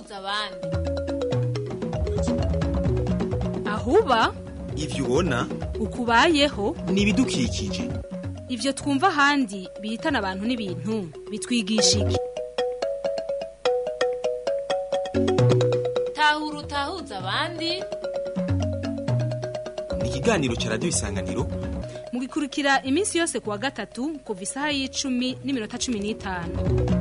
utahuza abandi ahuba ivyo ubona ukubayeho ni ibidukikije ivyo twumva ahandi bihitana abantu n'ibintu bitwigisha iki tahura utahuza abandi ni ikiganiro ca radiyo isanganiro mugikurikira iminsi yose kuwa gatatu kuva isaha y'icumi n'iminota cumi n'itanu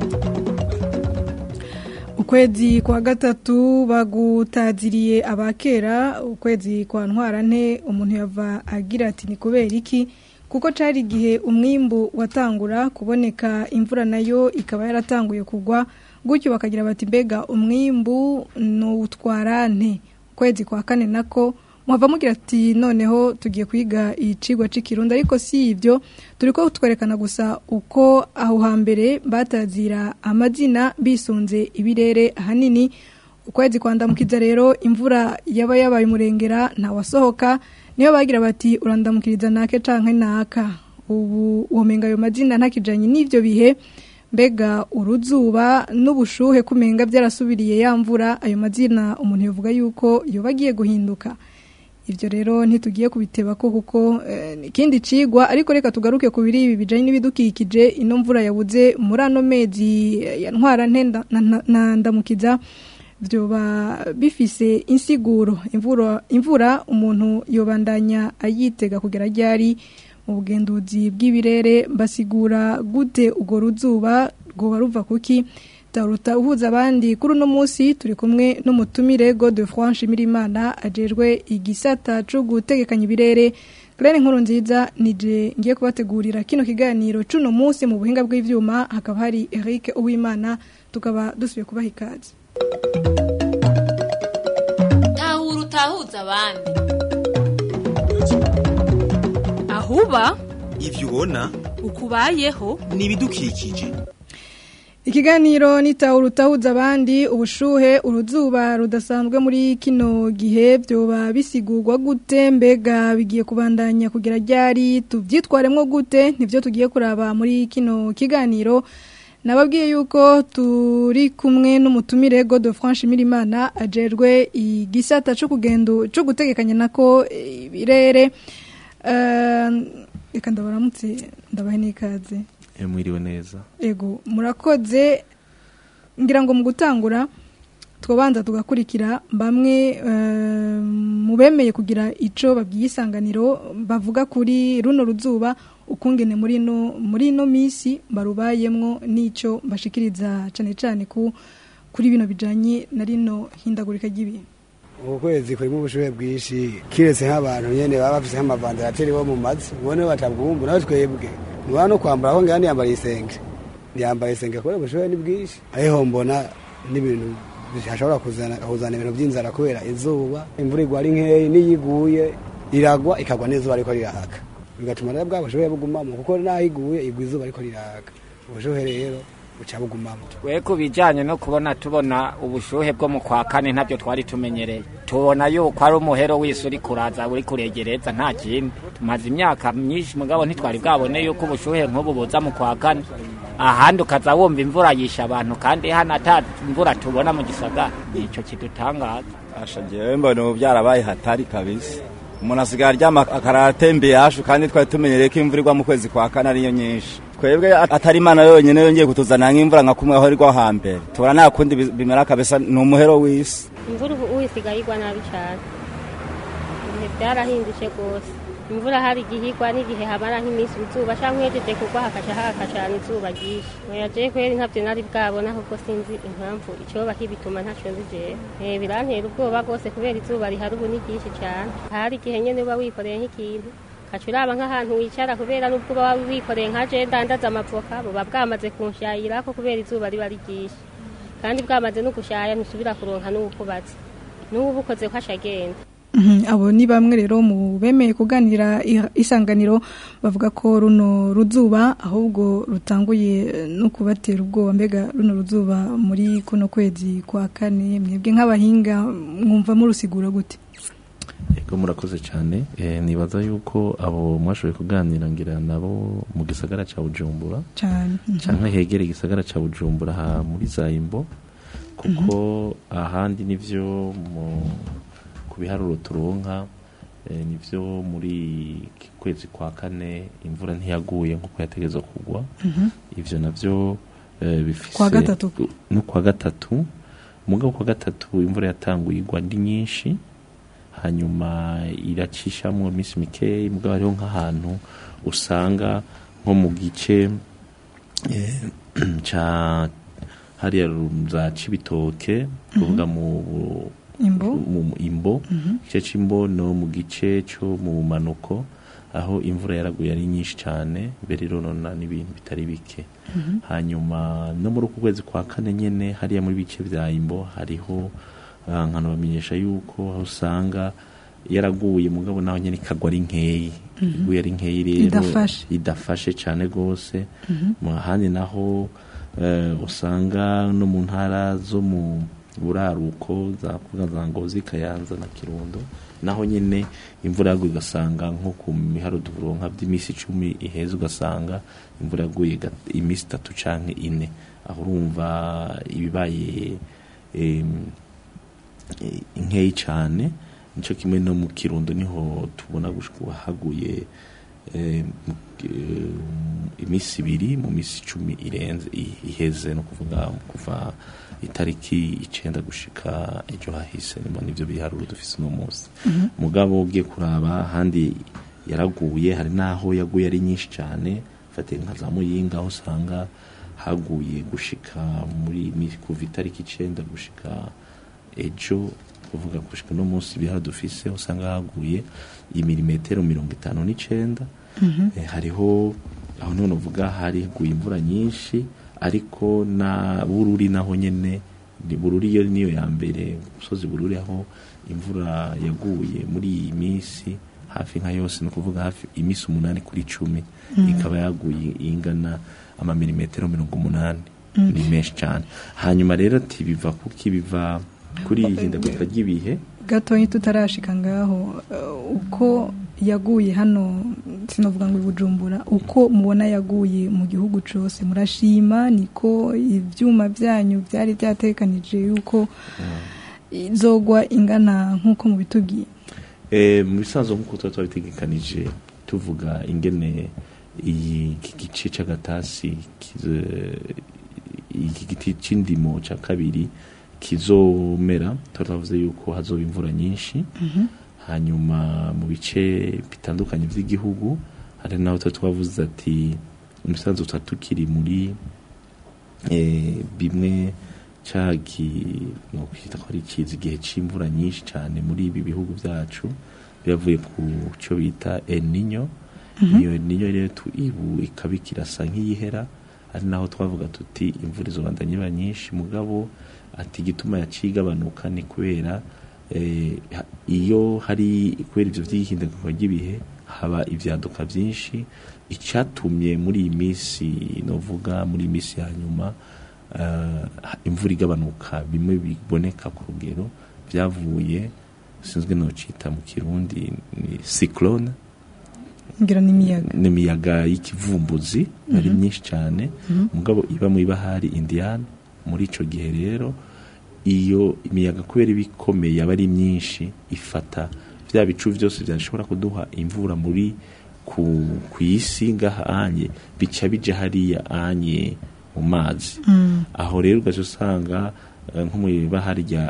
ukwezi kwa gatatu bagutaziriye abakera ukwezi kwa ntwarante umuntu yava agira ati ni kubera iki kuko cari igihe umwimbu watangura kuboneka imvura nayo ikaba yaratanguye kugwa gutyo bakagira bati mbega umwimbu nutwarante ukwezi kwa kane nako muhava mugira ati noneho tugiye kwiga icigwa c'ikirundi ariko si ibyo turiko twerekana gusa uko aho hambere batazira amazina bisunze ibirere ahanini ukwezi kwandamukiza rero imvura yaba yabaye umurengera ntawasohoka niyo bagira bati urandamukiriza nake canke naka ubu womenga ayo mazina ntakijanye n'ivyo bihe mbega uruzuba n'ubushuhe kumenga byarasubiriye ya mvura ayo mazina umuntu yavuga yuko yoba agiye guhinduka ibyo rero ntitugiye kubiteba ko kuko ikindi cigwa ariko reka tugaruke ku biri ibi bijanye n'ibidukikije ino mvura yabuze muri ano mezi ya ntwara na ndamukiza byoba bifise insiguro imvura imvura umuntu yobandanya ayitega kugera ryari mu bugenduzi bw'ibirere basigura gute urwo ruzuba rwoba ruva kuki taruta uhuza abandi kuri uno munsi turi kumwe n'umutumire de France Mirimana ajejwe igisata cyo gutegekanya ibirere Claire nkuru nziza nije ngiye kubategurira kino kiganiro cuno munsi mu buhinga bw'ivyuma hakaba hari Eric Uwimana tukaba dusubiye kubaha ikaze tahura utahuza abandi ahuba ivyo ubona ukubayeho ni ibidukikije Ikiganiro nitawura utahuza abandi ubushuhe uruzuba rudasanzwe muri kino gihe byoba bisigurwa gute mbega bigiye kubandanya kugira ryari tuvyitwaremwo gute nivyo tugiye kuraba muri kino kiganiro nababwiye yuko turi kumwe n'umutumire God of France Mirimana ajerwe igisata cyo kugendo cyo gutegekanya nako ibirere reka ndabaramutse ndabahe n'ikaze mwiriwe neza ego murakoze ngira ngo mu gutangura twabanza tugakurikira bamwe mu bemeye kugira icyo babwiye isanganiro bavuga kuri runo ruzuba ukungene muri ino muri ino minsi barubayemwo n'icyo bashikiriza cyane cyane ku kuri bino bijyanye na rino hindagurika ry'ibintu ubu kwezi kurimo ubushuhe bwinshi kiretse nk'abantu nyine baba bafite nk'amavandarateri bo mu mazi ubone batabwumva nawe twebwe ntibaba no kwambara aho ngaho ntiyambara isenge ntiyambara isenge kubera ubushuhe ni bwinshi ariho mbona n'ibintu bishobora kuzana kuzana ibintu by'inzara kubera izuba imvura igwa ari nkeya n'iyo iguye iragwa ikagwa n'izuba ariko riraka bigatuma rero bwa bushuhe bugumamo kuko n'aho iguye igwa izuba ariko riraka ubushuhe rero buca bugumamo we ku bijyanye no kubona tubona ubushuhe bwo mu kwa kane ntabyo twari tumenyereye tubona yuko ari umuhero w'isi uri kuraza uri kuregereza nta kindi tumaze imyaka myinshi mugabo ntitwari bwabone yuko ubushuhe nk'ubu buza mu kwa kane ahandi ukaza wumva imvura yisha abantu kandi hano ata imvura tubona mu gisagara nicyo kidutangaza ashagiye mbona ubu byarabaye hatari kabisa umuntu asigaye aryama akarara atembeye hashu kandi twari tumenyereye ko imvura igwa mu kwezi kwa kane ariyo nyinshi twebwe atari imana yonyine yongeye kutuzanira nk'imvura nka kumwe aho irwa hambere tubona nta kundi bimera kabisa ni umuhero w'isi imvura ubu isigaye igwa nabi cyane ibihe byarahindutse rwose imvura hari igihe igwa n'igihe hamara nk'iminsi izuba cyangwa uhejeje kugwa hakaca haka cyane izuba ryinshi oya jewe kweri ntabyo nari bwabona ahubwo sinzi impamvu icyoba kibituma ntacyo nzi jewe birantera ubwoba rwose kubera izuba rihari ubu ni ryinshi cyane hari igihe nyine uba wikoreye nk'ikintu ukaca uraba nk'ahantu wicara kubera n'ubwo uba wikoreye nka je ndandaza amavoka buba bwamaze kunshayira ko kubera izuba riba ari ryinshi kandi bwamaze no gushaya ntusubira kuronka n'uwukubatse n'ubu ukoze ko ashagenda abo ni bamwe rero mu bemeye kuganira isanganiro bavuga ko runo ruzuba ahubwo rutanguye no kubatera ubwoba mbega runo ruzuba muri kuno kwezi kwa kane mwebwe nk'abahinga mwumva murusigura gute Ego murakoze cyane nibaza yuko abo mwashoboye kuganira ngira nabo mu gisagara cya Bujumbura cyane cyangwa hegereye igisagara cya Bujumbura ha muri Zayimbo kuko ahandi nivyo mu ku biharuro turonka eh, nivyo muri iki kwezi kwa kane imvura ntiyaguye nk'uko yategezwa kugwa ivyo navyo eh, bifise Kwa gatatu. no kwa gatatu mugabo kwa gatatu imvura yatanguye igwa ndi nyinshi hanyuma iracishamwo iminsi mikeyi mugabo hariho nk'ahantu usanga nko mu gice eh, ca hariya za cibitoke kuvuga mu Imbo. mu imbo igice c'imbo no mu gice co mu bumanuko aho imvura yaraguye ari nyinshi cyane mbere ironona n'ibintu bitari bike hanyuma no muri uku kwezi kwa kane nyene hariya muri bice vya imbo hariho ah, nkanabamenyesha yuko aho usanga yaraguye mugabo naho nyene ikagwa ari nkeyi iguye ari nkeyi rero Idafashe. idafashe cyane gose mu handi naho eh, usanga no mu ntara zo mu buraruko za kuvuga za ngozi kayanza na kirundo naho nyine imvura yaguye ugasanga nko ku miharo duronka by'iminsi icumi iheze ugasanga imvura yaguye gat- iminsi itatu canke ine aho urumva ibibaye em, eh, nkeyi cane nico kimwe no mu kirundo niho tubona gushika haguye eh, mu- eh, iminsi ibiri mu minsi icumi irenze i- iheze no kuvuga kuva itariki icenda gushika ejo hahise nimo nivyo biharuro dufise uno munsi mugabo ugiye kuraba ahandi yaraguye hari n'aho yaguye ari nyinshi cyane fatiye nka za muyinga aho usanga haguye gushika muri mi- kuva itariki icenda gushika ejo kuvuga gushika no munsi ibihara dufise usanga haguye imilimetero mirongo itanu n'icenda Eh, hariho aho none uvuga hari haguye imvura nyinshi ariko na bururi naho nyene ni bururi yo niyo ya mbere umusozi bururi aho imvura yaguye muri iyi minsi hafi nka yose ni ukuvuga hafi iminsi umunani kuri cumi ikaba yaguye ingana amamilimetero mirongo umunani ni menshi cyane hanyuma rero ati biva kuki biva kuri iyi hindagurika ry'ibihe gatoya tutarashika ngaho eh, uko yaguye hano sinavuga ngo i bujumbura uko mubona yaguye mu gihugu cyose murashima niko ibyuma byanyu byari byatekanije yuko izogwa ingana nk'uko mubitubwiye Eh, mu bisanzwe nk'uko tuba twabitegekanije tuvuga ingene iyi iki gice c'agatasi kize- iki giti c'indimo ca kabiri kizomera tuba twavuze yuko hazoba imvura nyinshi hanyuma mu bice bitandukanye by'igihugu hari naho tuba twavuze ati mu bisanzwe tuba tukiri muri eh, bimwe cagi no kwita ko ari kizi igihe c'imvura nyinshi cyane muri ibi bihugu byacu byavuye ku cyo bita El Niño iyo El Niño rero tu- ibu ikaba ikirasa nk'iyihera ari naho twavuga tuti imvura izobandanya iba nyinshi mugabo ati igituma yacigabanuka ni kubera eh, ha- iyo hari kubera ivyo vy'ihindagurika ry'ibihe haba ivyaduka vyinshi icatumye muri iyi minsi novuga muri iyi minsi ya nyuma eh, imvura igabanuka bimwe biboneka ku rugero byavuye sinzwe nocita mu kirundi ni cyclone ngira n'imiyaga n'imiyaga y'ikivumbuzi ari myinshi cyane mugabo iba mu ibahari indiyani muri ico gihe rero iyo imiyaga kubera iba ikomeye aba ari myinshi ifata bya bicu byose byashobora kuduha imvura muri ku, ku isi ngaha anye bica bija hariya anye mu mazi aho rero ugaca usanga eh, nko mu ibahari rya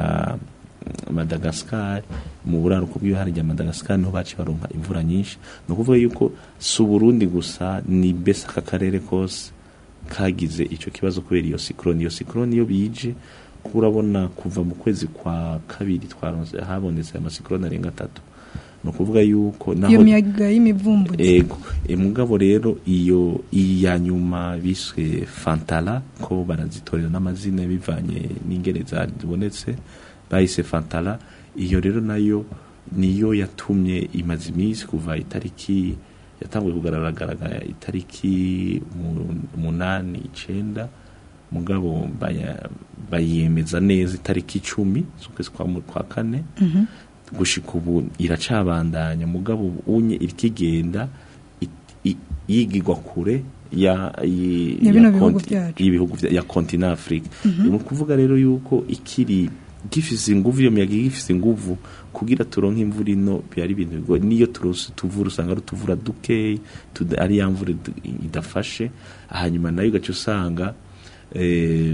Madagascar mu buraruko bw'ibahari rya Madagascar niho baci baronka imvura nyinshi ni ukuvuga yuko si Burundi gusa ni mbese aka karere kose kagize ico kibazo kubera iyo cyclone iyo cyclone iyo bije kuba urabona kuva mu kwezi kwa kabiri twaronse habonetse amacyclone arenga atatu ni ukuvuga yuko naho iyo miyaga y'imivumbuzi ego e mugabo rero iyo iya nyuma biswe fantala ko barazitorera n'amazina bivanye n'ingene zabonetse bahise fantala iyo rero nayo niyo yatumye imaze iminsi kuva itariki yatanguye kugaragara itariki mu- umunani icenda mugabo baya- bayemeza neza itariki icumi z'ukwezi kwa mu- kwa kane gushika ubu iracabandanya mugabo unye irikigenda it- i- yigirwa kure ya i- Ya bino ya bihugu konti- byacu. y'ibihugu vya- ya kontina Afrika ni ukuvuga rero yuko ikiri gifise inguvu iyo miyaga gifise inguvu kugira turonke imvura ino byari ibintu bigoye niyo turose tuvura usanga ari utuvura dukeyi tuda- ari ya mvura idu- idafashe hanyuma nayo ugaca usanga eh,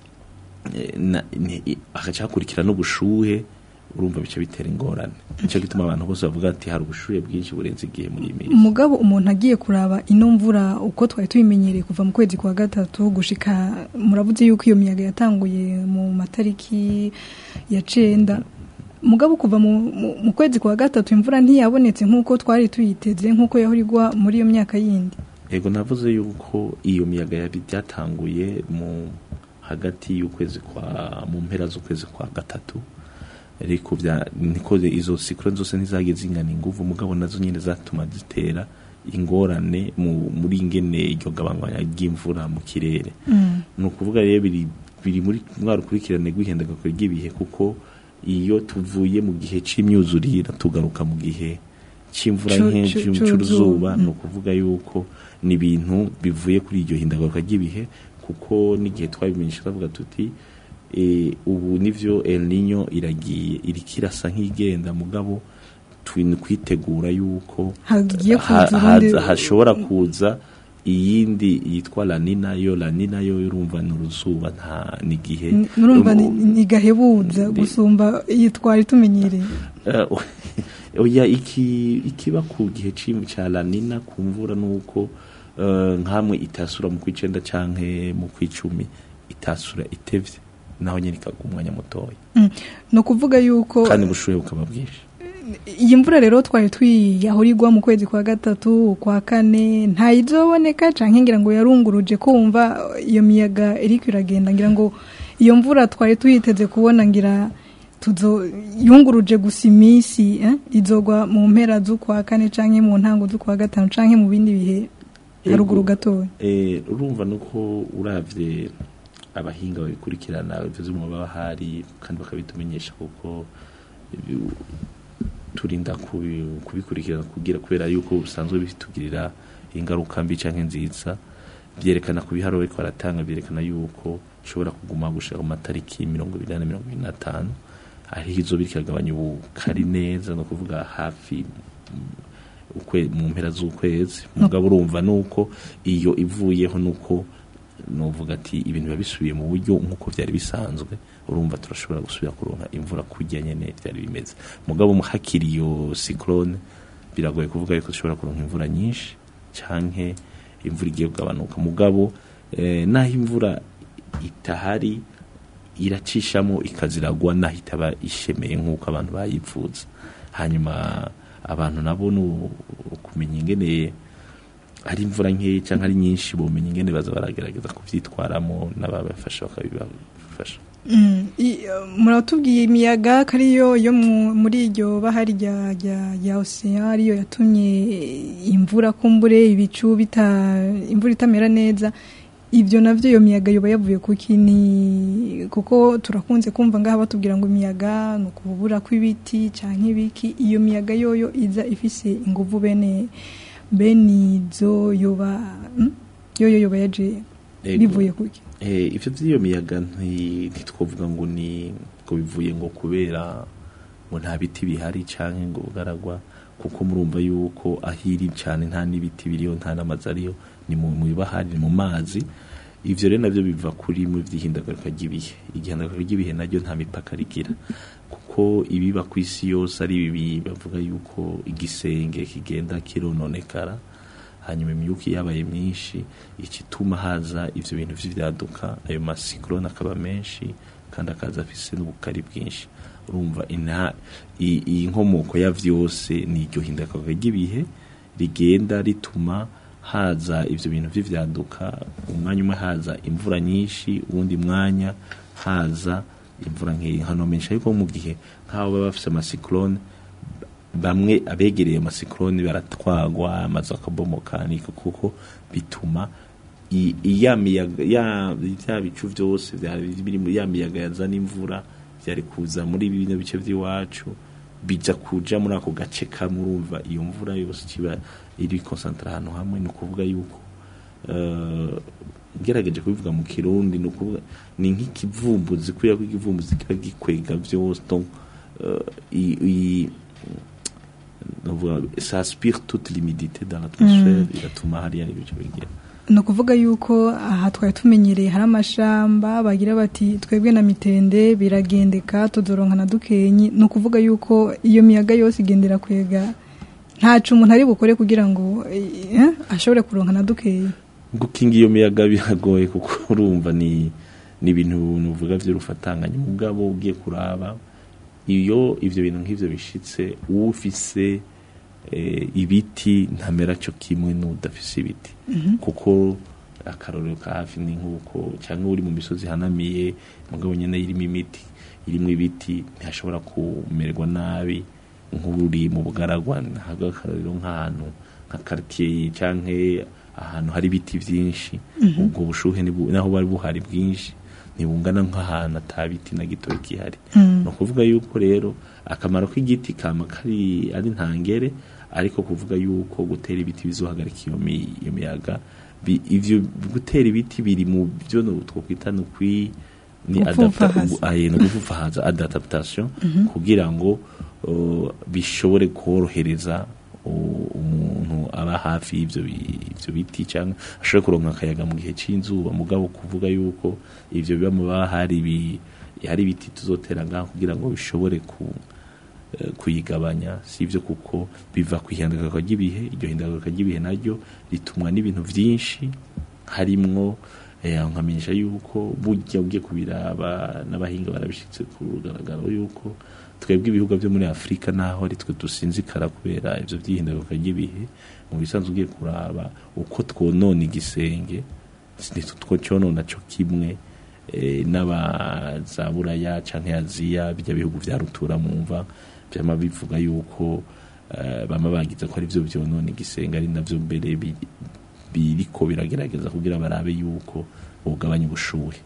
eh, na- ni- i- hagaca hakurikira n'ubushuhe urumva bica bitera ingorane nicyo gituma abantu bose bavuga ati hari ubushuhe bwinshi burenze igihe muri iyi minsi umugabo umuntu agiye kuraba ino mvura uko twari tubimenyereye kuva mu kwezi kwa gatatu gushika muravuze yuko iyo miyaga yatanguye mu matariki ya cenda mugabo kuva mu, mu, mu kwezi kwa gatatu imvura ntiyabonetse nk'uko twari tuyiteze nk'uko yahora igwa muri iyo myaka yindi Ego navuze yuko iyo miyaga yari byatanguye mu hagati y'ukwezi kwa mu mpera z'ukwezi kwa gatatu ariko bya niko izo cyclone zose ntizagiye zingana inguvu mugabo nazo nyine zatuma zitera ingorane mu muri ingene iryo gabanywa ry'imvura mu kirere ni ukuvuga rero biri biri muri mwa rukurikirane rw'ihindagurika ry'ibihe kuko iyo tuvuye mu gihe c'imyuzurire tugaruka mu gihe c'imvura Cu- nke cu- c'uruzuba c'uruzuba. ni ukuvuga yuko ni ibintu bivuye kuri iryo hindagurika ry'ibihe kuko n'igihe twabimenyesha twavuga tuti e, ubu nivyo El Niño iragiye iriko irasa nk'igenda mugabo twi- kwitegura yuko Hagiye ha- kuza urundi- haza- hashobora kuza iyindi yitwa lanina yo lanina yo urumva ni uruzuba nta n'igihe murumva ni- ni gahebuza Ndi- gusumba iyi twari tumenyereye Eh, oya iki ikiba ku gihe c'im- ca lanina ku mvura nuko eh, nkamwe itasura mu kwicenda canke mu kwicumi itasura itevye naho nyene ikagwa umwanya mutoya Mm. ni ukuvuga yuko kandi ubushuhe bukaba bwinshi iyi mvura rero twari twiyahora igwa mu kwezi kwa gatatu kwa kane ntayizoboneka canke ngira ngo yarunguruje kumva iyo miyaga iriko iragenda ngira ngo iyo mvura twari tuyiteze kubona ngira tuzo yunguruje gusa iminsi eh? izogwa mu mpera z'ukwa kane canke mu ntango z'ukwa gatanu canke mu bindi bihe haruguru gatoya Eh, urumva nuko uravye abahinga babikurikirana bivuze mu baba hari kandi bakabitumenyesha kuko ibi- turinda kubi- kubikurikirana kugira kubera yuko bisanzwe bitugirira ingaruka mbi canke nziza byerekana ku biharuro ariko baratanga byerekana yuko ishobora kuguma gushika mu matariki mirongo ibiri na mirongo ibiri n'atanu ariho izo biriko iragabanya ubukari neza ni ukuvuga hafi mm, ukwe- mu mpera z'ukwezi mugabo urumva nuko iyo ivuyeho nuko novuga ati ibintu biba bisubiye mu buryo nk'uko byari bisanzwe urumva turashobora gusubira kuronka imvura kujya nyene byari bimeze mugabo mu- hakiri iyo cyclone biragoye kuvuga yuko dushobora kuronka imvura nyinshi canke imvura igiye kugabanuka mugabo eh, naho imvura itahari iracishamo ikaziragwa naho itaba ishemeye nk'uko abantu bayipfuza hanyuma abantu nabo ni ukumenya ingene ari imvura nkeya cyangwa ari nyinshi bomenya ingene baza baragerageza kubyitwaramo n'ababafasha bakabibafasha Mm, i- uh, muratubwiye imiyaga ko ariyo yo mu- muri iryo bahari rya rya rya ocean ariyo yatumye imvura kumbure ibicu bita imvura itamera neza ibyo navyo iyo miyaga yoba yavuye kuki ni kuko turakunze kumva ngaha batubwira ngo imiyaga ni ukubura kw'ibiti canke ibiki iyo miyaga yoyo iza ifise inguvu bene bene izo yoba mm? yoyo yoba yaje Ego. bivuye kuki Eh, ivyo vy'iyo miyaga nti- ntitwovuga ngo ni ngo bivuye ngo kubera ngo nta biti bihari canke ngo bugaragwa kuko murumva yuko ahiri cane nta n'ibiti biriyo nta n'amazi ariyo ni mu mu bahari ni mu mazi ivyo rero navyo biva kuri mu vy'ihindagurika ry'ibihe igihindagurika ry'ibihe naryo nta mipaka rigira kuko ibiba ku isi yose ari bibi bavuga yuko igisenge kigenda kirononekara hanyuma imyuka iyo yabaye myinshi ikituma haza ivyo bintu vy'ivyaduka ayo masikrone akaba menshi kandi akaza afise n'ubukari bwinshi urumva ina i- iyi nkomoko ya vyose ni iryo hindagurika ry'ibihe rigenda rituma haza ivyo bintu vy'ivyaduka umwanya umwe haza imvura nyinshi uwundi mwanya haza imvura nkeya nkanomenyesha yuko mu gihe nk'abo baba bafise amasikrone bamwe abegereye amasikroni baratwagwa amazu akabomoka niko kuko bituma i- iya miyaga ya bya bicu byose byari biri muri ya miyaga yazana imvura byari kuza muri bino bice by'iwacu bija kuja muri ako gace kamwe urumva iyo mvura yose kiba iri konsantra ahantu hamwe ni ukuvuga yuko eh, ngerageje kubivuga mu kirundi ni ukuvuga ni nk'ikivumbuzi kubera ko ikivumbuzi kiba gikwega byose donc euh, i- i- ndavuga, ça aspire toute l'humidité dans l'atmosphère igatuma hariya ibice bigira ni ukuvuga yuko aha twari tumenyereye hari amashamba bagira bati twebwe na mitende biragendeka tudoronka na dukenyi ni ukuvuga yuko iyo miyaga yose igendera kwega ntacu umuntu ari bukore kugira ngo eh, ashobore kuronka na dukeyi gukinga iyo miyaga biragoye kuko urumva ni ni ibintu nuvuga by'urufatanganye mugabo ugiye kuraba iyo ivyo bintu nk'ivyo bishitse ufise eh, ibiti ntamera cyo kimwe n'udafise ibiti kuko akarorero ka hafi ni nk'uko cyangwa uri mu misozi ihanamiye mugabo nyine irimo imiti irimo ibiti ntihashobora kumererwa nabi nk'uri mu bugaragwa ntabwo akarorero nk'ahantu nka quartier canke ahantu hari ibiti byinshi ubwo bushuhe nibu- naho bari buhari bwinshi ntibungana nk'ahantu ata biti na gito kihari ni ukuvuga yuko rero akamaro k'igiti kama kari ari ntangere ariko kuvuga yuko gutera ibiti bizohagarika iyo mi- iyo miyaga bi- ivyo gutera ibiti biri mu byo no- twokwita ni ukwi ni adapta- Gupfufahaza. aye, no gupfufahaza adaptation kugira ngo uh, bishobore korohereza u- umuntu aba hafi y'ivyo bi- ivyo biti cyangwa ashobore kuronka akayaga mu gihe c'inzuba mugabo kuvuga yuko ivyo biba mu baba hari ibi- hari ibiti tuzotera ngaho kugira ngo bishobore ku eh, kuyigabanya si ibyo kuko biva ku ihindagurika ry'ibihe iryo hindagurika ry'ibihe naryo ritumwa n'ibintu byinshi harimwo eh, nkamenyesha yuko burya ugiye kubiraba n'abahinga barabishitse ku rugaragaro yuko twebwe ibihugu byo muri afurika naho ari twe dusinzikara kubera ibyo by'ihindagurika ry'ibihe mu bisanzwe ugiye kuraba uko twonona igisenge nitwo cyonona cyo kimwe eh, n'abaza buraya canke aziya bijya bihugu vya rutura mumva byama bivuga yuko eh, bama bagize ko ari byo byonona igisenge ari navyo mbere bi- biriko biragerageza kugira barabe yuko bugabanya ubushuhe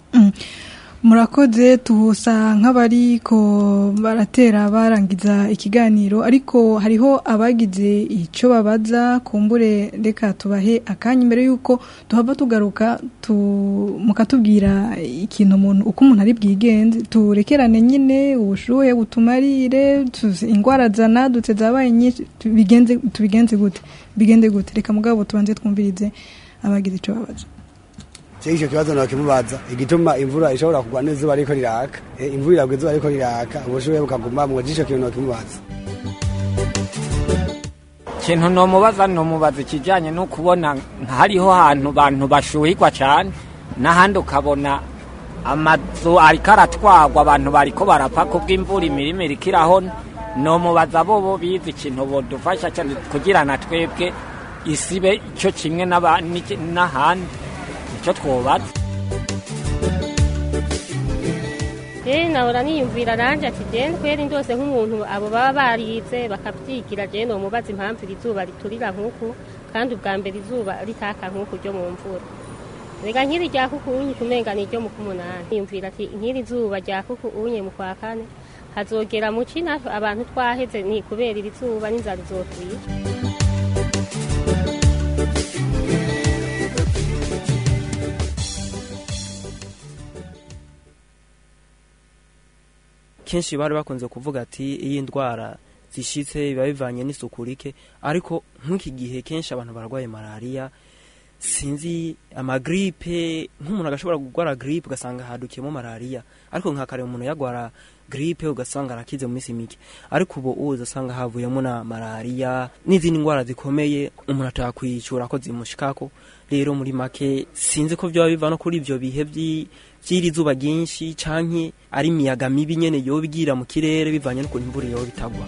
murakoze tusa nk'abariko baratera barangiza ikiganiro ariko hariho abagize icyo babaza kumbure reka tubahe akanya imbere y'uko tuhava tugaruka tu, mukatubwira ikintu umuntu uko umuntu ari bwigenze turekerane nyine ubushuhe butumarire tuzi- ingwara zanadutse zabaye nyinshi tubigenze tubigenze gute bigende gute reka mugabo tubanze twumvirize abagize icyo babaza Cyo icyo kibazo nakimubaza igituma imvura ishobora kugwa n'izuba ariko riraka Eh, imvura iragwa izuba ariko riraka ubushuhe bukaguma mu icyo kintu nakimubaza ikintu nomubaza nomubaza ikijyanye no kubona hariho ahantu bantu bashuhirwa cyane n'ahandi ukabona amazu ariko aratwagwa abantu bariko barapfa kubw'imvura imirima iriko irahona nomubaza bo bo bize ikintu bodufasha cyane kugira na twebwe isibe icyo kimwe n'aba- n'iki- n'ahandi nicyo twobaza rero nahora niyumvira nanjye ati jene kweri ndose nk'umuntu abo baba barize bakabyigira jene mubaza impamvu iri zuba riturira nk'uku kandi ubwa mbere izuba ritaka nk'uku ryo mu mvura reka nk'iri rya kuku unye kumenga ni iryo mu k'umunani niyumvira ati nk'iri zuba rya kuku unye mu kwa kane hazogera mu ci natwe abantu twaheze ni kubera iri zuba n'inzara izotwica kenshi bari bakunze kuvuga ati iyi ndwara zishitse biba bivanye n'isuku rike ariko nk'iki gihe kenshi abantu barwaye malariya sinzi amagripe nk'umuntu agashobora kurwara gripe ugasanga hadukiyemo malariya ariko nka kare umuntu yagwara gripe ugasanga arakize mu minsi mike ariko ubu uza asanga havuyemo na malariya n'izindi ndwara zikomeye umuntu atakwicura ko zimushikako rero muri make sinzi ko byaba biva no kuri ibyo bihe by'i- by'iri zuba ryinshi canke ari imiyaga mibi nyene yoba igira mu kirere bivanye n'ukuntu imvura yoba itagwa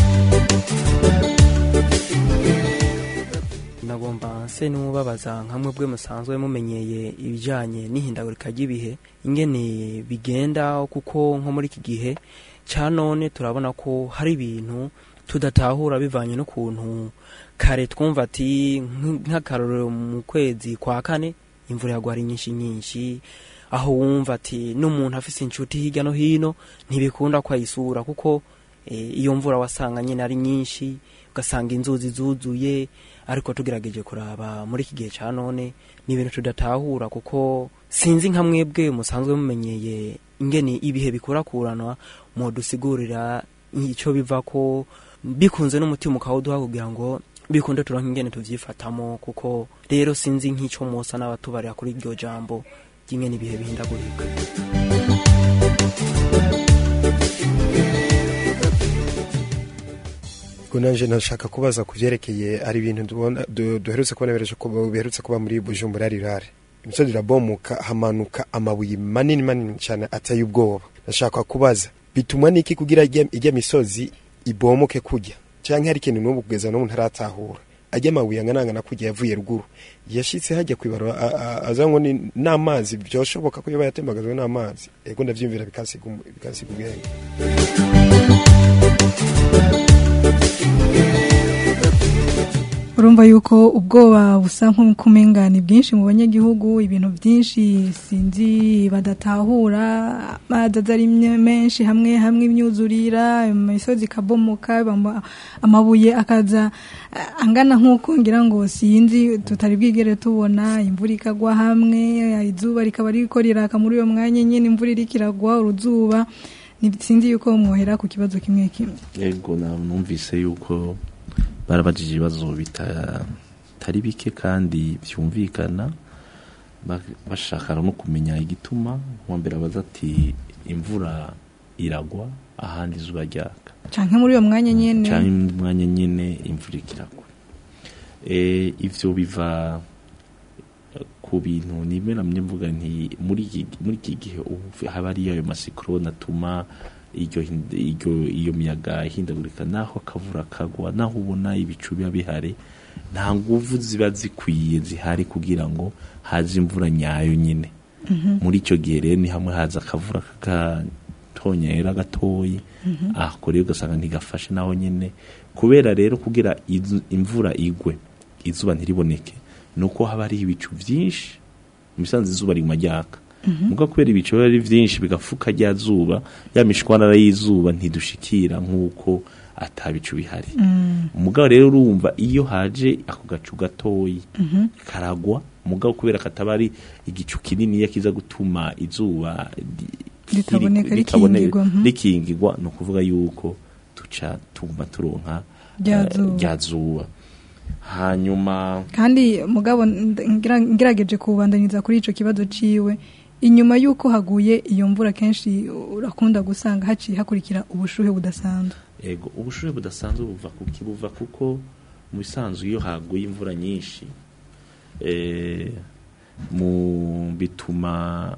nagomba nse n'umubabaza nka mwebwe musanzwe mumenyeye ibijanye n'ihindagurika ry'ibihe ingene bigenda kuko nko muri iki gihe ca none turabona ko hari ibintu tudatahura bivanye n'ukuntu kare twumva ati nk- nk'akarorero mu kwezi kwa kane imvura yagwa ari nyinshi nyinshi aho wumva ati n'umuntu afise inshuti hirya no hino ntibikunda ko ayisura kuko eh, iyo mvura wasanga nyine ari nyinshi ugasanga inzuzi zuzuye ariko tugerageje kuraba muri iki gihe cya none ni ibintu tudatahura kuko sinzi nka mwebwe musanzwe mumenyeye ingene ibihe bikurakuranwa mudusigurira icyo biva ko bikunze n'umutima ukawuduha kugira ngo bikunde turonke ingene tuvyifatamo kuko rero sinzi nk'ico musa n'abatubarira kuri iryo jambo ry'ingene ibihe bihindagurika ubwo nanje nashaka kubaza ku byerekeye ari ibintu tubona- du- duherutse kubona biheruce kuba- biherutse kuba muri bujumbura rirare imisozi irabomoka hamanuka amabuye manini manini cyane ateye ubwoba nashaka kubaza bitumwa n'iki kugira ijya ijya misozi ibomoke kujya cyangwa hari ikintu n'ubu kugeza n'ubu ntaratahura ajya amabuye anganangana kujya yavuye ruguru yashitse hajya kwibara aza ngo ni n'amazi byoshoboka ko yaba yatembagajwe n'amazi ego ndavyumvira bikasiga umu- bikasiga ubwenge urumva yuko ubwoba busa nk'ukumenga ni bwinshi mu banyagihugu ibintu byinshi sinzi badatahura amazi aza ari mye- menshi hamwe hamwe imyuzurira imisozi ikabomoka bamba- amabuye akaza eh, angana nk'uko ngira ngo sinzi tutari bwigere tubona imvura ikagwa hamwe izuba rikaba riko riraka muri uyo mwanya nyine imvura iriko iragwa uruzuba Ni- sinzi yuko mwohera ku kibazo kimwe kimwe yego na- numvise yuko barabajije ibibazo bita- bitari bike kandi byumvikana ba- bashaka no kumenya igituma uwa mbere abaza ati imvura iragwa ahandi izuba ryaka canke muri uyo mwanya nyene cyangwa mu mwanya nyine imvura ikiragwa Eh, ivyo biva eh, ku bintu nimwe namye mvuga nti muri iki- muri iki gihe ubu haba ari ayo masikorone atuma iryo hind- iryo- iyo miyaga ihindagurika naho akavura kagwa naho ubona ibicu biba bihari nta nguvu ziba zikwiye zihari kugira ngo haze imvura nyayo nyine muri icyo gihe rero ni hamwe haza akavura kagatonyera gatoyi Mhm. ako rero ugasanga ntigafashe naho nyine kubera rero kugira izu- imvura igwe izuba ntiriboneke ni uko haba hari ibicu byinshi mu bisanzwe izuba riguma ryaka Mhm. muga kubera ibicu biba ari byinshi bigafuka rya zuba ya mishwanara y'izuba ntidushikira nk'uko atabicu bihari Mm. umugabo rero urumva iyo haje ako gacu gatoyi Mhm. karagwa umugabo kubera kataba ari igicu kinini kiza gutuma izuba ri- Ritaboneka, ri- ritabone- rikingirwa, mhm. rikingirwa ni ukuvuga yuko tuca tuguma turonka Rya eh, zuba. rya zuba hanyuma kandi mugabo nd- ngira- ngerageje kubandanyiriza kuri ico kibazo ciwe inyuma y'uko haguye iyo mvura kenshi urakunda gusanga haciye hakurikira ubushuhe budasanzwe ego ubushuhe budasanzwe buva kuki buva kuko mu bisanzwe iyo haguye imvura nyinshi eh, mu bituma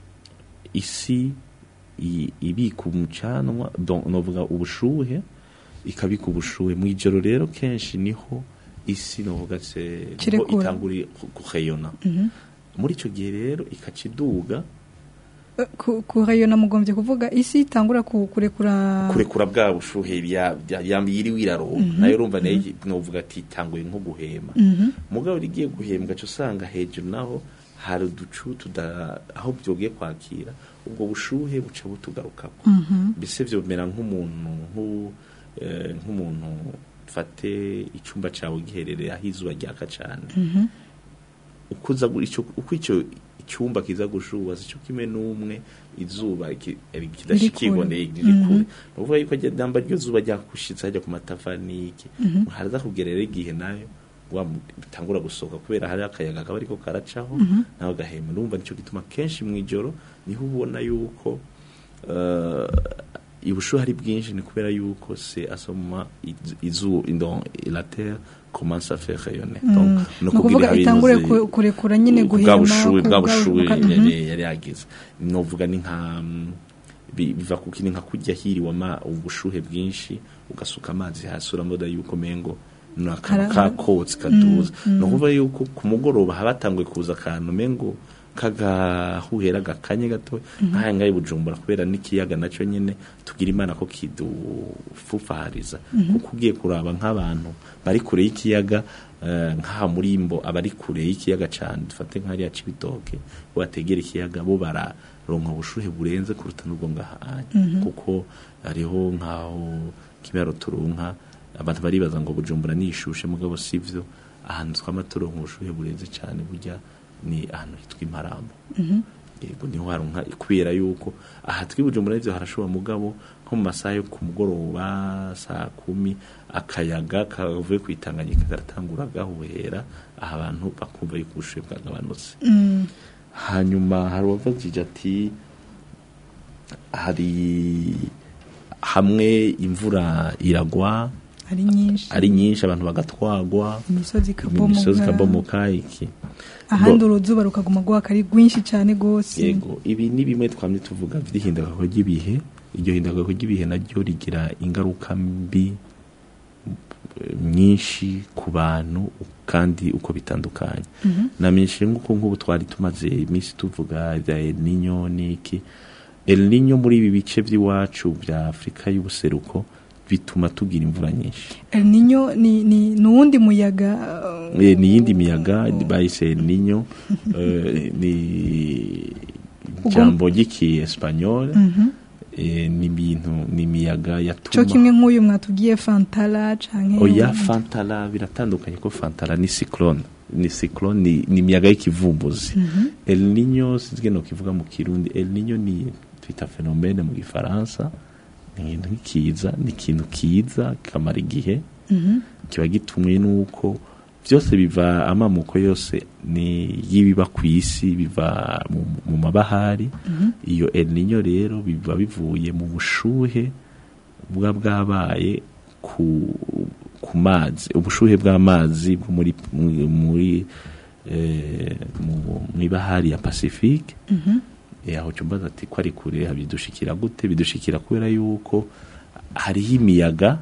isi i- ibika umucanwa donc novuga ubushuhe ikabika ubushuhe mu ijoro rero kenshi niho isi novuga se niho Kirekura. itangura kuheyona Mhm. muri icyo gihe rero ikaca iduga Eh, ku- kurayona mugombye kuvuga isi itangura ku- kurekura kurekura bwa bushuhe bya bya- ya- yiriwe iraronka Mhm. nayo urumva nayo novuga ati itanguye nko guhema Mhm. mugabo rigiye guhembwa cyo usanga hejuru naho hari uducu tuda aho byogiye kwakira ubwo bushuhe buca butugarukako Mhm. mbese byomera nk'umuntu nk'u- eh, nk'umuntu fate icyumba cyawe giherereye aho izuba ryaka cyane Mhm. uko uza gu- ico- uko icyo icyumba kiza gushuba si cyo kimwe n'umwe izuba ki- eh, kidashikirwoneye kure. riri kure Mhm. ni ukuvuga yuko rya- namba ryo zuba ryakushitse hajya ku matafari n'iki Mhm. haraza kugera rero igihe nayo wa mu- bitangura gusohoka kubera hari akayaga kaba ariko karacaho Mhm. nawe gahema urumva nicyo gituma kenshi mu ijoro niho ubona yuko eh, ubushuhe ari bwinshi ni kubera yuko se asoma izu indon la terre commence à faire rayonner Mm. donc Ni ukuvuga itangure ku- kurekura nyine bwa guhema bushuhe ku- bwa bwa- bushuhe buka- mhm. yari yari yagize novuga ni nka mm, bi- biva ku kindi nka kujya hiriwe ama ubushuhe bwinshi ugasuka amazi hasi uramoda yuko mengo ni akantu Kara- kakotsi kaduza Mm, mm. ni ukuvuga yuko ku mugoroba haba hatanguye kuza akantu mengo kagahuhera gakanye gato Mhm. nk'aya ngaha i bujumbura kubera n'ikiyaga nacyo nyine tugira imana ko kidufufahariza Mhm. kuko ugiye kuraba nk'abantu bari kure y'ikiyaga eh, nk'aha muri mbo abari kure y'ikiyaga cyane dufate nk'ariya cibitoke bategera ikiyaga bo bara ronka ubushuhe burenze kuruta n'ubwo ngahanye Mhm. kuko hariho nk'aho kimero turonka abantu baribaza ngo bujumbura nishushe mugabo sivyo ahantu twama turonka ubushuhe burenze cyane burya ni ahantu hitwa imparambo Mhm. yego niho haronka kubera yuko aha twibujumbura n'ivyo harashobora mugabo nko mu masaha yo ku mugoroba saa kumi akayaga kavuye kwitanganyika karatangura gahuhera aha abantu bakumva yuko ubushuhe bwagabanutse Mm. hanyuma hari uwavugije ati hari hamwe imvura iragwa ari nyinshi ari nyinshi abantu bagatwagwa imisozi imisozi ikabomoka ikabomoka iki ahandi Bo- uruzuba rukaguma rwaka ari rwinshi cyane rwose yego ibi ni bimwe twamye tuvuga vy'ihindagurika ry'ibihe iryo hindagurika ry'ibihe naryo rigira ingaruka mbi eh, nyinshi ku bantu kandi uko bitandukanye Mhm. namenyesheje nk'uko nk'ubu twari tumaze iminsi tuvuga ibya El Niño n'iki El Niño muri ibi bice by'iwacu bya Afurika y'ubuseruko bituma tugira imvura nyinshi El Niño ni ni nuwundi muyaga uh, Eh, ni yindi miyaga bayise El Niño eh, ni ijambo ry'iki Espanyol Mhm. eh, ni ibintu ni imiyaga cyo yatuma kimwe nk'uyu mwatubwiye Fantala canke oya fantara biratandukanye ko fantara ni cyclone ni cyclone ni, ni imiyaga y'ikivumbuzi Mhm. El Niño sinzi no kivuga mu kirundi El Niño ni twita phénomène mu gifaransa ni ikintu kiza ni ikintu kiza kamara igihe Mhm. kiba gitumwe nuko byose biva amamuko yose ni yibiba ku isi biva mu, mu mabahari Mhm. iyo El Niño rero biba bivuye mu bushuhe buba bwabaye ku ku mazi ubushuhe bw'amazi bwo muri mu- muri eh, mu mu ibahari ya Pacifique Mhm. eh, aho cyumbaza ati ko ari kure bidushikira gute bidushikira kubera yuko hariho imiyaga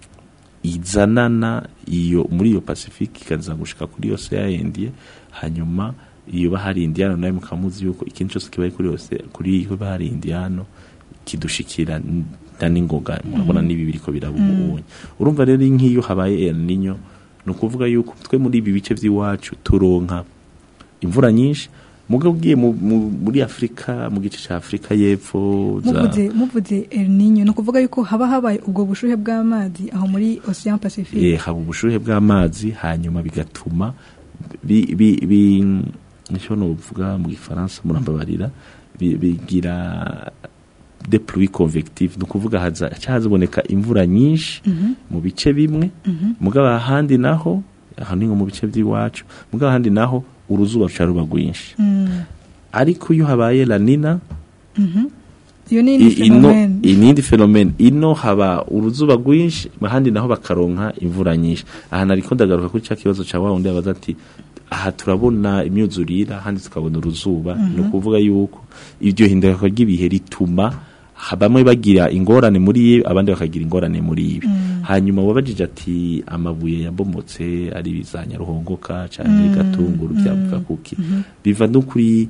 izanana iyo muri iyo Pacifique ikaza gushika kuri yose ya India hanyuma iyo bahari Indiano nayo mukamuzi yuko ikintu cyose kibaye kuri yose kuri iyo bahari Indiano kidushikira n- na ningoga murabona nibi biriko birabubunye urumva rero nk'iyo habaye El Niño ni ukuvuga yuko twe muri ibi bice by'iwacu turonka imvura nyinshi mugabo ugiye mu- mu- muri Afurika mu gice cya Afurika y'epfo za muvuze muvuze El Niño no kuvuga yuko haba habaye ubwo bushuhe bw'amazi aho muri Ocean Pacific eh, haba ubushuhe bw'amazi hanyuma bigatuma bi bi bi nicyo novuga mu gifaransa murambabarira bi- bigira de pluie convective ni ukuvuga haza haziboneka imvura nyinshi Mhm. mu bice bimwe Mhm. mugabo ahandi naho aha ni nko mu bice by'iwacu mugabo ahandi naho uruzuba ruca ruba rwinshi Mm. ariko iyo habaye la nina Mhm. iyo ni I- indi ino phenomene inindi fenomene ino haba uruzuba rwinshi ahandi naho bakaronka imvura nyinshi aha nariko ndagaruka kuri cya kibazo cya wa wundi yabaza ati aha turabona imyuzurire ahandi tukabona uruzuba Mhm. ni ukuvuga yuko iryo hinduka ry'ibihe rituma ha- bamwe bagira ingorane muri ibi abandi bakagira ingorane muri ibi Mm. hanyuma wabajije ati amabuye yabomotse ari za nyaruhongoka cyangwa Mm. gatunguru byavuga Mm. kuki Mhm. biva no kuri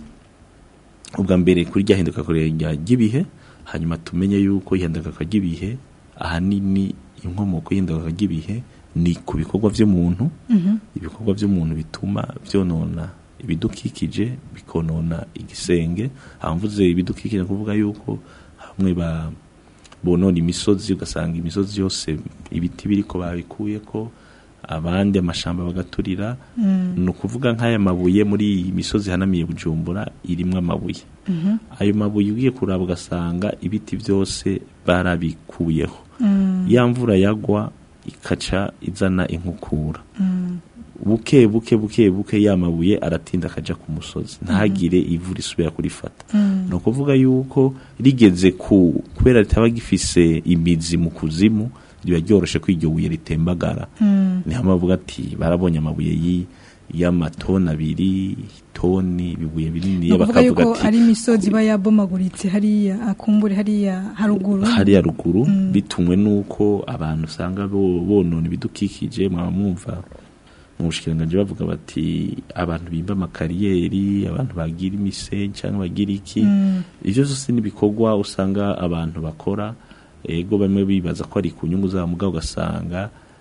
ubwa mbere kuri rya hinduka ry'ibihe hanyuma tumenye yuko ihinduka ry'ibihe ahanini inkomoko y'induka ry'ibihe ni ku bikorwa by'umuntu Mhm. ibikorwa by'umuntu bituma byonona ibidukikije bikonona igisenge hamvuze ibidukikije ni ukuvuga yuko hamwe ba bonona imisozi ugasanga imisozi yose ibiti biriko babikuye ko abandi amashamba bagaturira Mm. ni ukuvuga nk'aya mabuye muri iyi misozi hanamiye bujumbura irimwo amabuye Mhm. ayo mabuye ugiye kuraba ugasanga ibiti byose barabikuyeho Mm. ya mvura yagwa ikaca izana inkukura Mm. buke buke buke buke ya mabuye aratinda akaja ku musozi ntagire ivu risubira kurifata Mm. ni ukuvuga yuko rigeze ku kubera ritaba gifise imizi mu kuzimu riba ryoroshe ko iryo buye ritembagara Mm. niho bavuga ati barabonye amabuye yi- y'amatoni abiri toni ibibuye binini ni ukuvuga bakavuga yuko ati ari imisozi iba yabomaguritse hariya akumbure hariya haruguru hariya ruguru Mm. bitumwe n'uko abantu usanga bo- bonona ibidukikije mwaba mwumva mu bushikiranganji bavuga bati abantu bimba amakariyeri abantu bagira imisenyi cyangwa bagira iki Mm. ibyo byose n'ibikorwa usanga abantu bakora ego bamwe bibaza ko ari ku nyungu zabo mugabo ugasanga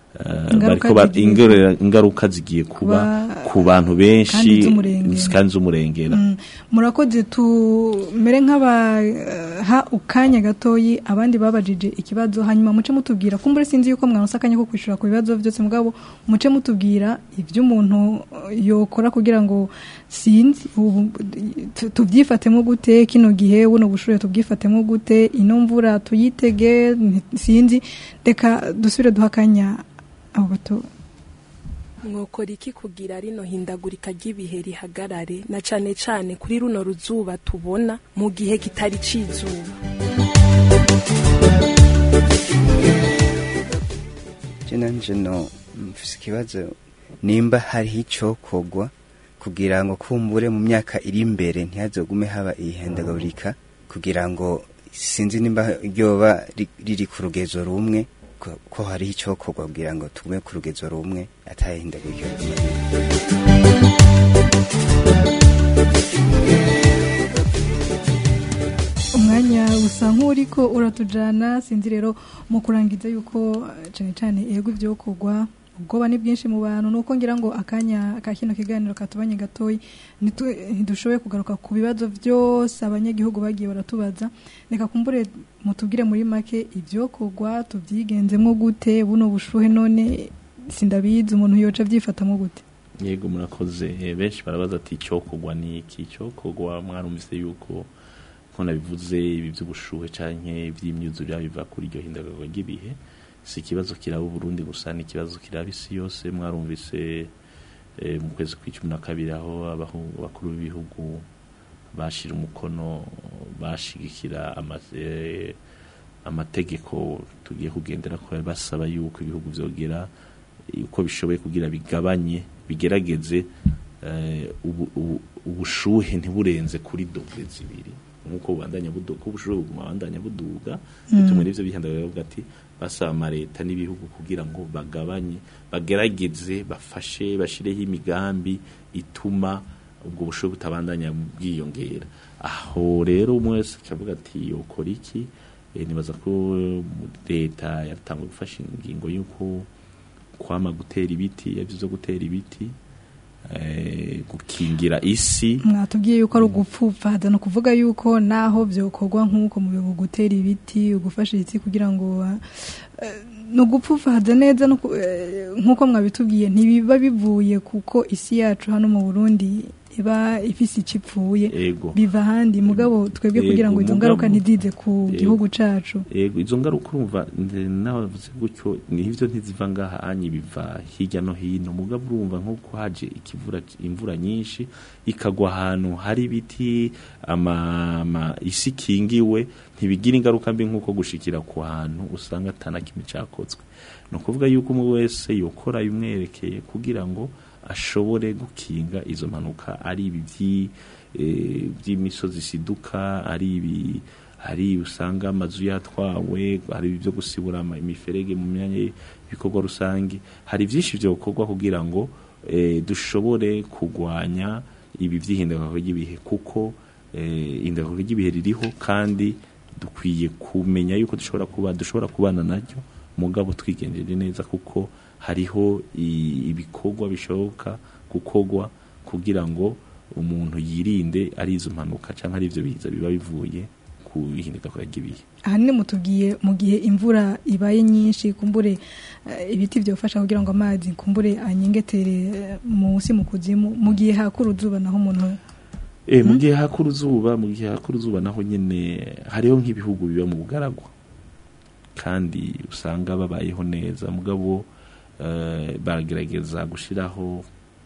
eh, Ingaruka bariko ba- zigiye ingorera- ingaruka zigiye kuba kuba- ku bantu kandi benshi z'umurengera. kandi z'umurengera Mm, murakoze tumere nk'abaha ukanya gatoyi abandi babajije ikibazo hanyuma muce mutubwira kumbure sinzi yuko mwaronse akanya ko kwishura ku bibazo byose mugabo muce mutubwira ibyo umuntu eh, yokora kugira ngo sinzi ubu tu- tubyifatemo gute kino gihe buno bushure tubyifatemo gute ino mvura tuyitege nti- sinzi reka dusubire duha akanya abo bato mwokora iki kugira rino hindagurika ry'ibihe rihagarare na cane cane kuri runo ruzuba tubona mu gihe kitari cizuba je nanje no mfise ikibazo nimba hariho icokorwa kugira ngo kumbure mu myaka iri imbere ntihazogume haba ihendagurika kugira ngo sinzi nimba ryoba ri- riri ku rugezo rumwe ko ko hariho icokorwa kugira ngo tugume ku rugezo rumwe atahindagurika umwanya usa nk'uriko uratujana sinzi rero mu kurangiza yuko eh, cane cane ego ibyo kugwa ubwoba ni bwinshi mu bantu nuko ngira ngo akanya ka kino kiganiro katubanye gatoyi nitu- ntidushoboye kugaruka ku bibazo byose abanyagihugu bagiye baratubaza reka kumbure mutubwire muri make ibyo kugwa tubyigenzemo gute buno bushuhe none sindabizi umuntu yoca abyifatamo gute yego murakoze Eh, benshi barabaza ati icyokogwa ni iki icyokogwa mwarumvise yuko nko nabivuze ibi by'ubushuhe canke iby'imyuzurire biva kuri iryo hindagurwa ry'ibihe si ikibazo kiraba uburundi gusa ni ikibazo kiraba isi yose mwarumvise eh, mu kwezi kw'icumi na kabiri aho abahu- abakuru b'ibihugu bashira umukono bashigikira ama- eh, amategeko tugiye kugendera ko basaba yuko ibihugu vyogera uko bishoboye kugira bigabanye bigerageze eh, ubu- ubu- ubushuhe ntiburenze kuri dogere zibiri nk'uko bubandanya buduga ko ubushuhe buguma bandanya buduga Mm. bituma n'ivyo bihandagara bavuga ati basaba amaleta n'ibihugu kugira ngo bagabanye bagerageze bafashe bashireho imigambi ituma ubwo bushuhe butabandanya bwiyongera aho rero umwe wese acavuga ati yokora iki Eh, nibaza ko eh, leta yatanguye gufasha ingingo y'uko kwama gutera ibiti yavyo vyo gutera ibiti eh, gukingira isi mwatubwiye yuko ari ugupfupfaza ni ukuvuga yuko naho byokorwa nk'uko mu bihugu gutera ibiti ugufasha ibiti kugira ngo eh, ni ugupfupfaza neza no ku- eh, nk'uko mwabitubwiye ntibiba bivuye kuko isi yacu hano mu burundi iba ifise icyo ipfuye Ego. biva ahandi mugabo twebwe kugira ngo Ego, izo ngaruka mugabo- ntizize ku Ego. gihugu cacu yego izo ngaruka urumva nde- nabavuze gutyo nivyo ntiziva ngaha anyi biva hirya no hino mugabo urumva nk'uko haje ikivura imvura nyinshi ikagwa ahantu hari ibiti ama, ama isi ikingiwe ntibigira ingaruka mbi nk'uko gushikira ku hantu usanga atana kimwe cakozwe ni ukuvuga yuko umwe wese yokora bimwerekeye kugira ngo ashobore gukinga izo mpanuka ari ibi vyi- eh, by'imisozi isiduka ari ibi hari usanga amazu yatwawe hari ibyo gusibura ama- imiferege mu myanya y'ibikorwa rusange hari byinshi byokorwa kugira ngo eh, dushobore kurwanya ibi by'ihindagurika ry'ibihe kuko eh, ihindagurika ry'ibihe ririho kandi dukwiye kumenya yuko dushobora kuba dushobora kubana naryo mugabo twigenjeje neza kuko hariho i- ibikorwa bishoboka gukorwa kugira ngo umuntu yirinde ari izo mpanuka cyangwa ari ibyo biza biba bivuye ku ihindagurika ry'ibihe ahanini mutubwiye mu gihe imvura ibaye nyinshi kumbure eh, ibiti byofasha kugira ngo amazi kumbure anyengetere eh, munsi mu kuzimu mu gihe hakura uzuba naho umuntu Eh, mu gihe hakura uzuba mu gihe hakura uzuba naho nyine hariho nk'ibihugu biba mu bugaragwa kandi usanga babayeho neza mugabo eh, baragerageza gushiraho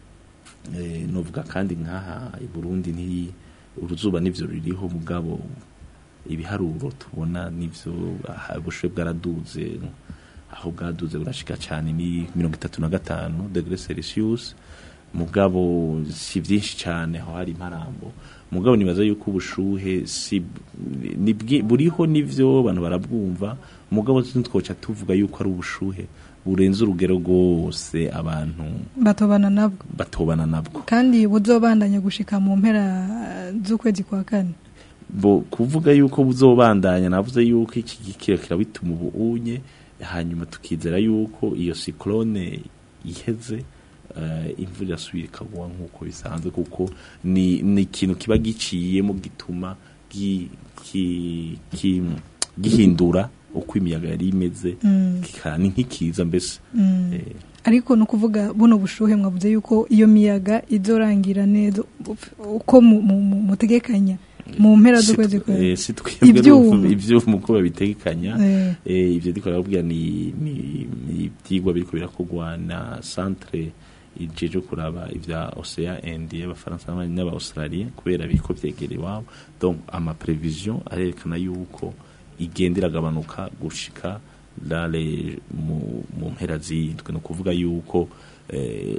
eh, novuga kandi nk'aha i Burundi nti uruzuba nivyo ruriho mugabo ibiharuro tubona nivyo aha, ubushuhe bwaraduze aho bwaduze burashika cyane ni mirongo itatu na gatanu degre celsius mugabo si byinshi cyane aho hari imparambo mugabo nibaza yuko ubushuhe si ni bwi- buriho nivyo abantu barabwumva mugabo twoca tuvuga yuko ari ubushuhe burenze urugero rwose abantu batobana nabwo batobana nabwo kandi buzobandanya gushika mu mpera eh, z'ukwezi kwa kane bo kuvuga yuko buzobandanya navuze yuko iki gikira kirabituma ubuunye hanyuma tukizera yuko iyo cyclone iheze eh, imvura irasubira ikagwa nk'uko bisanzwe kuko ni ni ikintu kiba giciyemo gituma gi- ki- ki- gihindura uko imiyaga yari imeze Mm. kika- ni nk'ikiza mbese Mm. Eh, ariko ni ukuvuga buno bushuhe mwavuze yuko iyo miyaga izorangira neza uko mu- mu- mu- mutegekanya mu mpera si z'ukwezi tw- kwezi eh, si twebwe ibyuma n'ubu- ibyuma uko babitegekanya Eh. eh, ibyo ndiko ndababwira ni ni ni ibyigwa biriko birakorwa na centre ijeje kuraba ivya Océan Indien y'abafaransa n'aba- n'aba-Australia kubera biriko vyegera iwabo donc ama prévision arerekana yuko igenda iragabanuka gushika dale mu mu mpera z'indwi ni ukuvuga yuko eh,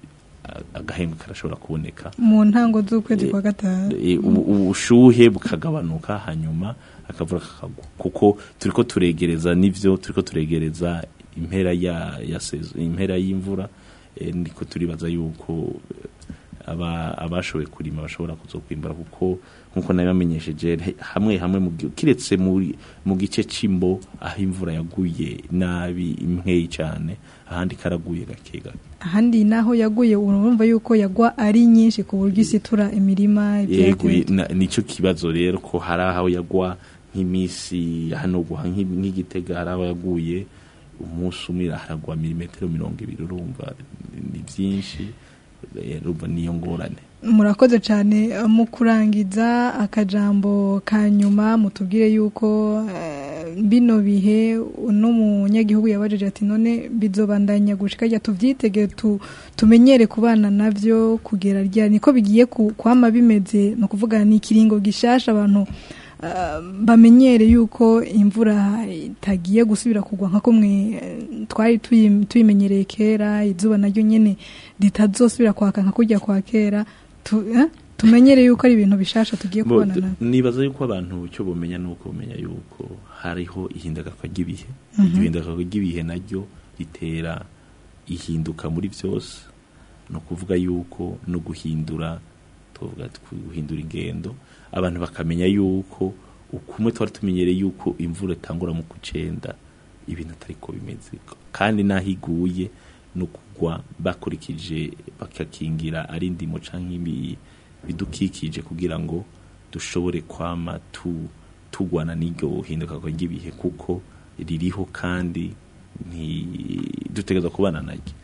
a- agahembwe karashobora kuboneka mu ntango z'ukwezi kwa gatanu e, ubu- ubushuhe bukagabanuka hanyuma akavura kakagwa kuko turiko turegereza nivyo turiko turegereza impera ya ya sezo impera y'imvura e, niko turibaza yuko eh, aba abashoboye kurima bashobora kuzokwimbura kuko nkuko nabamenyesheje he- hamwe hamwe mu gi- kiretse muri mu gice cimbo aho imvura yaguye nabi imweyi cyane ahandi karaguye gake gake ahandi naho yaguye urumva yuko yagwa ari nyinshi ku buryo isitura imirima yego ibyatsi na- nico kibazo rero ko hari aho yagwa nk'imisi hano guha nk'i- nk'igitega hari aho yaguye umunsi umwe haragwa milimetero mirongo ibiri urumva ni byinshi eh, urumva niyo ngorane murakoze cyane eh, mu kurangiza akajambo ka nyuma mutubwire yuko eh, bino bihe uno munyagihugu yabajije ati none bizobandanya gushika rya tuvyitege tu, tumenyere kubana navyo kugera rya niko bigiye ku- kwama bimeze no kuvuga ni ikiringo gishasha abantu eh, bamenyere yuko imvura itagiye gusubira kugwa nka kumwe eh, twari tuyi- tuyimenyereye kera izuba naryo nyene ritazosubira kwaka nka kujya kwa kera tu, eh? tumenyere yuko ari ibintu bishasha tugiye Bo, kubona d- navyo nibaza yuko abantu icyo bumenya ni uko bumenya yuko hariho ihindagakwa ry'ibihe Mhm. iryo hindagakwa ry'ibihe naryo ritera ihinduka muri byose ni ukuvuga yuko no guhindura tuvuga ati guhindura ingendo abantu bakamenya yuko ukumwe twari tumenyereye yuko imvura itangura mu kucenda ibintu atari ko bimeze kandi n'aho iguye no kugwa bakurikije bakakingira ari indimo canke ibi- bidukikije kugira ngo dushobore kwama tu tugwana n'iryo hinduka ry'ibihe kuko ririho kandi ntidutegereza kubana naryo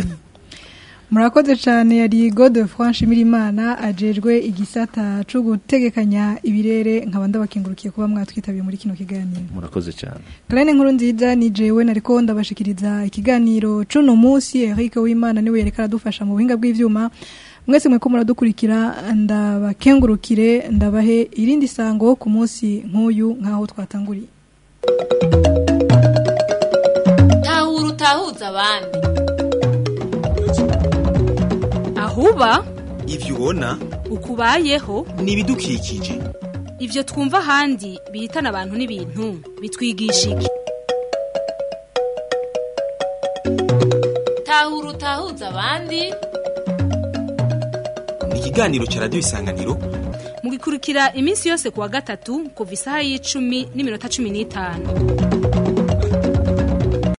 murakoze cyane yari gode franche imirimana ajejwe igisata cyo gutegekanya ibirere nkaba ndabakengurukiye kuba mwatwitabiye muri kino kiganiro murakoze cyane karane nkuru nziza ni jewe nariko ndabashikiriza ikiganiro cuno munsi Eric Wimana niwe yereka aradufasha mu buhinga bw'ivyuma mwese mweko muradukurikira ndabakengurukire ndabahe irindi sango ku munsi nk'uyu nk'aho twatanguriye tahura utahuza abandi ahuba ivyo ubona ukubayeho ni ibidukikije ivyo twumva ahandi bihitana abantu n'ibintu bitwigisha iki tahura utahuza abandi ni ikiganiro ca radiyo isanganiro mugikurikira iminsi yose kuwa gatatu kuva isaha y'icumi n'iminota cumi n'itanu